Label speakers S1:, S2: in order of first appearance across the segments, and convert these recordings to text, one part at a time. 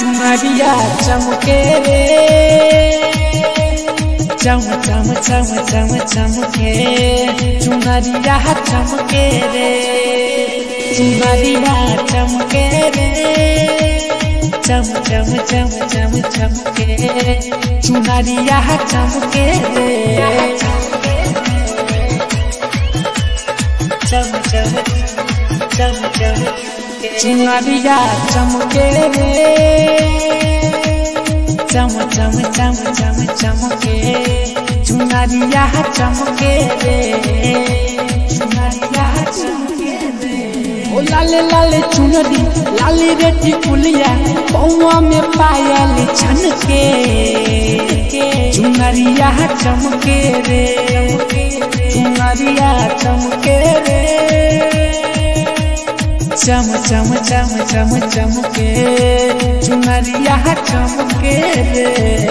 S1: चुनरिया चमके रे चम चम चम चम चमके चुनरिया चमके रे चुनरिया चमके रे चम चम चम चम चमके चुनरिया चमके रे चम चम चम चम चुनरिया चमके रे चम चम चम चम चमके चुनरिया चमके रे चुनरिया चमके रे ओ लाले लाले चुनरी लाली रेटी कुलिया पौआ में पायल छनके चुनरिया चमके रे चुनरिया चमके रे चम चम चम चम चमके चुनरिया चमके रे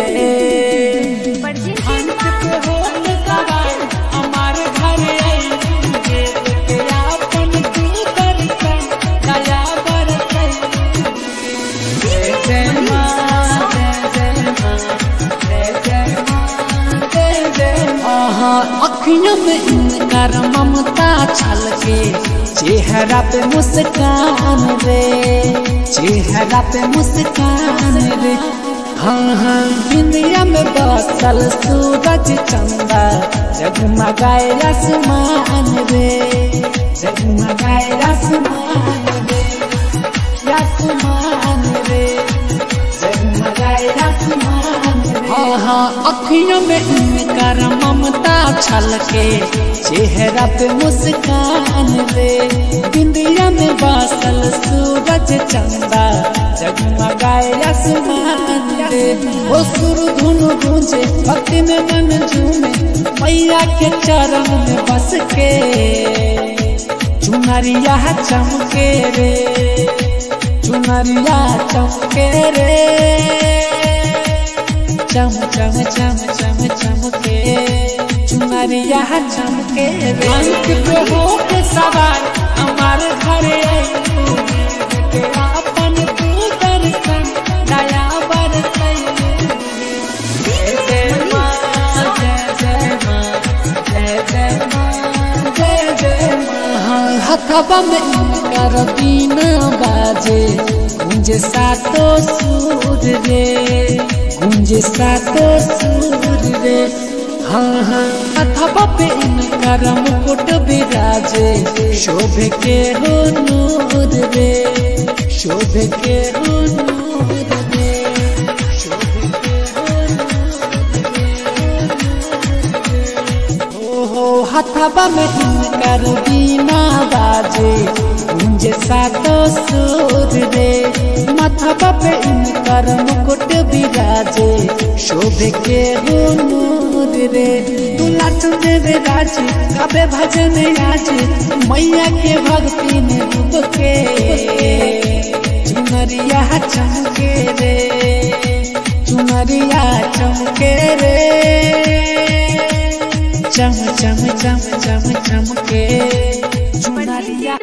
S1: अंत पे होत सवार हमार घर आइले के आपन तू दर्शन दया बरसै जय जय माँ जय जय माँ जय जय माँ जय जय माँ अखियों में इनकार ममता छलके चेहरा पे मुस्कान रे चेहरा पे मुस्कान रे हाँ हाँ दुनिया में बसल सूरज चंदा जगमगाए आसमान रे जगमगाए आसमान रे आसमान रे जगमगाए आसमान रे हाँ हाँ अखियों में इनकार ममता छलके चेहरा पे मुस्कान रे बिंदिया में बासल सूरज चंदा जगमगाए आसमान रे वो सुर धुन गूंजे भक्ति में मन झूमे मैया के चरण में बस के चुनरिया चमके रे चुनरिया चमके रे चम चम चम चम चमके चुनरिया चमके रे अंत पे हो के सवार हमार घर आइले के आपन तू दर्शन दया बरसै जय जय माँ जय जय माँ जय जय माँ जय जय माँ हथवा में इनकर बीना बाजे गुंजे सातो सूर रे गुंजे सातो सूर रे हाँ हाँ अथवा पे इनकर मुकुट विराजे शोभ के हो नूर रे शोभ के हो नूर रे शोभ के हो ओहो हथवा में इनकर बीना बाजे गुंजे सातो सूर रे माथवा पे इनकर मुकुट विराजे शोभ के हो नूर रे दूल्हा चंदे राज कबे भजन आज मैया के भक्ति में डूब के चुनरिया चमके रे चुनरिया चमके रे चम चम चम चम चमके चुनरिया